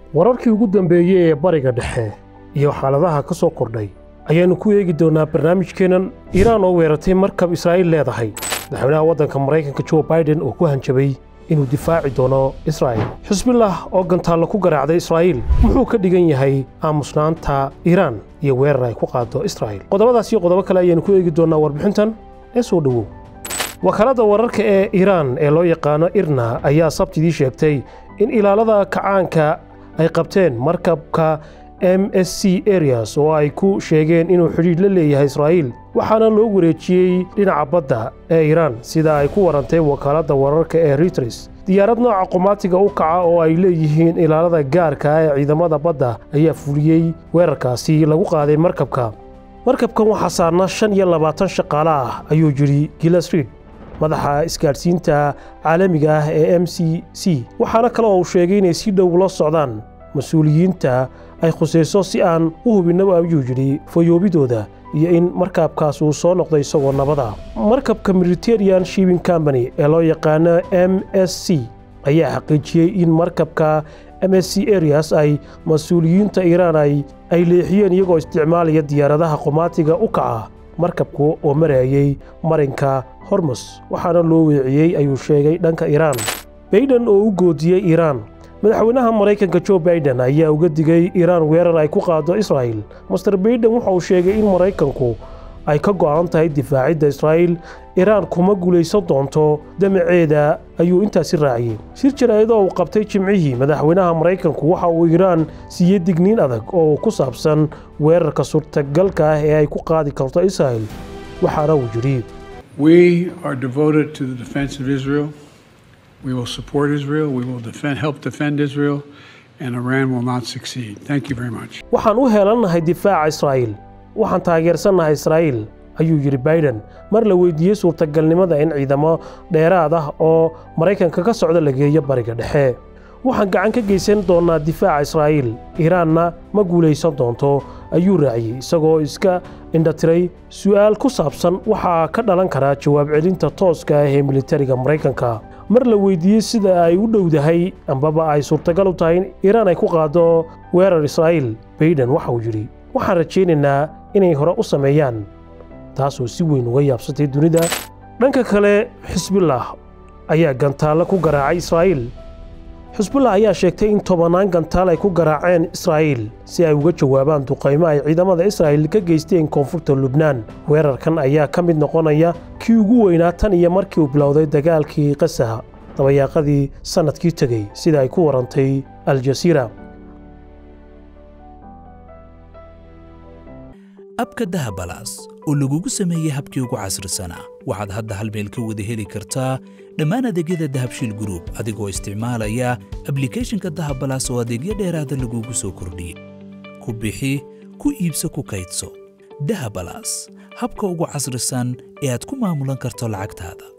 wararkii ugu dambeeyey ee bariga dhexe iyo xaaladaha ka soo kordhay ayaannu ku eegi doonnaa barnaamijkeennan iiraan oo weerartay markab israa'iil leedahay madaxweynaha waddanka maraykanka jo baiden oo ku hanjabay inuu difaaci doono israa'il xusbillah oo gantaallo ku garaacday israa'iil muxuu ka dhigan yahay aamusnaanta iiraan iyo weerar ay ku qaado israa'iil qodobadaas iyo qodobo kale ayaannu ku eegi doonnaa warbixintan ee soo dhowow wakaaladda wararka ee iiraan ee loo yaqaano irna ayaa sabtidii sheegtay in ilaalada kacaanka ay qabteen markabka m s c arias oo ay ku sheegeen inuu xidhiidh la leeyahay israa'iil waxaana loo wareejiyey dhinaca badda ee iiraan sida ay ku warantay wakaaladda wararka ee reuters diyaarad nooca qumaatiga u kaca oo ay leeyihiin ilaalada gaarka ee ciidamada badda ayaa fuliyey weerarkaasi lagu qaaday markabka markabkan waxaa saarna shan iyo labaatan shaqaale ah ayuu yidhi gilasrid madaxa isgaadhsiinta caalamiga ah ee m c c waxaana kale oo uu sheegay inay si dhow la socdaan mas-uuliyiinta ay khusayso si aan u hubinnaba ayuu yidhi fayoobidooda iyo in markabkaas uu soo noqday isagoo nabada markabka mediterranean shibing company ee loo yaqaano m s c ayaa xaqiijiyey in markabka m s c arias ay mas-uuliyiinta iiraan ay leexiyeen iyagoo isticmaalaya diyaaradaha qumaatiga u kaca markabku oo marayay marinka hormus waxaana loo weeciyey ayuu sheegay dhanka iiraan baiden oo u goodiyey iiraan madaxweynaha maraykanka jo baiden ayaa uga digay iiraan weerar ay ku qaado israa'il master baiden waxa uu sheegay in maraykanku ay ka go'an tahay difaacidda israa'iil iiraan kuma guulaysan doonto damaceeda ayuu intaasi raaciyey shir jaraa'idoo uu qabtay jimcihii madaxweynaha maraykanku waxa uu iiraan siiyey digniin adag oo ku saabsan weerarka suurtagalka ah ee ay ku qaadi karto israa'il waxaana uu yidhi We are devoted to the defense of Israel. We will support Israel. We will defend, help defend Israel, and Iran will not succeed. Thank you very much. waxaan u heelannahay difaaca israa'iil waxaan taageersannahay israa'iil ayuu yidhi baiden mar la weydiiyey suurtagalnimada in ciidamo dheeraad ah oo maraykanka ka socda la geeyo bariga dhexe waxaan gacan ka geysan doonnaa difaaca israa'iil iiraanna ma guulaysan doonto ayuu raaciyey isagoo iska indhatiray su'aal ku saabsan waxaa ka dhalan karaa jawaab celinta tooska ah ee militariga maraykanka mar la weydiiyey sida ay u dhowdahay ambaba ay suurtagal u tahay in iiraan ay ku qaado weerar israa'iil baiden waxa uu yidhi waxaan rajaynaynaa inay hore u sameeyaan taasoo si weyn uga yaabsatay dunida dhanka kale xisbillah ayaa gantaallo ku garaacay israa'iil xisbullah ayaa sheegtay in tobannaan gantaal ay ku garaaceen israa'iil si ay uga jawaabaan duqaymo ay ciidamada israa'iil ka geysteen koonfurta lubnaan weerarkan ayaa ka mid noqonaya kii ugu weynaa tan iyo markii uu bilowday dagaalkii qasaha dabayaaqadii sannadkii tegey sida ay ku warantay aljasiira abka dahabalaas oo lagugu sameeyey habkii ugu casrisanaa waxaad hadda hal meel ka wada heli kartaa dhammaan adeegyada dahabshiil gruub adigoo isticmaalaya ablikhethonka dahabalaas oo adeegyo dheeraada lagugu soo kordhiyey ku bixi ku iibso ku kaydso dahabalaas habka ugu casrisan ee aad ku maamulan karto lacagtaada